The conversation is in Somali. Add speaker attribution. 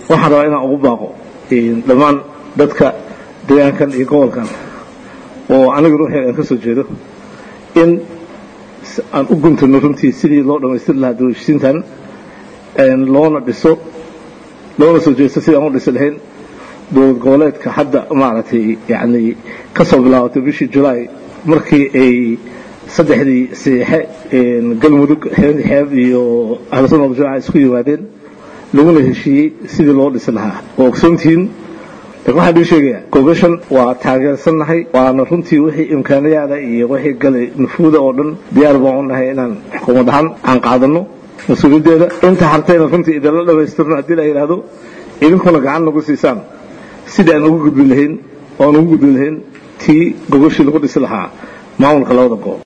Speaker 1: waxaan rabaa inaan ugu baaqo dhammaan dadka deegaankan iyo gobolkan oo aniga ruuxeeda aan ka soo jeedo in aan u guntano runtii sidii loo dhammaystiri lahaa dawlashisiintan loona dhiso loona soo jeesto sidii aan u dhisi lahayn dowlad goboleedka hadda maaragtay yacni ka soo bilaabatay bishii julaay markii ay saddexdii saxiixe galmudug xeeb iyo ahlusunna waljamaaca isku yimaadeen laguna heshiiyey sidii loo dhisi lahaa oo ogsoontihiin waxaan idin sheegayaa gogashan waa taageersannahay waana runtii wixii imkaanayaada iyo wixii galay nufuuda oo dhan diyaar baan u nahay inaan xukuumad ahaan aan qaadano mas-uuliyaddeeda inta hartayna runtii idinla dhammaystirno haddii la yidhaahdo idinkuna gacan nagu siisaan sidii aan ugu gudbi lahayn oo aan ugu gudbi lahayn tii gogashii lagu dhisi lahaa maamulka labada goob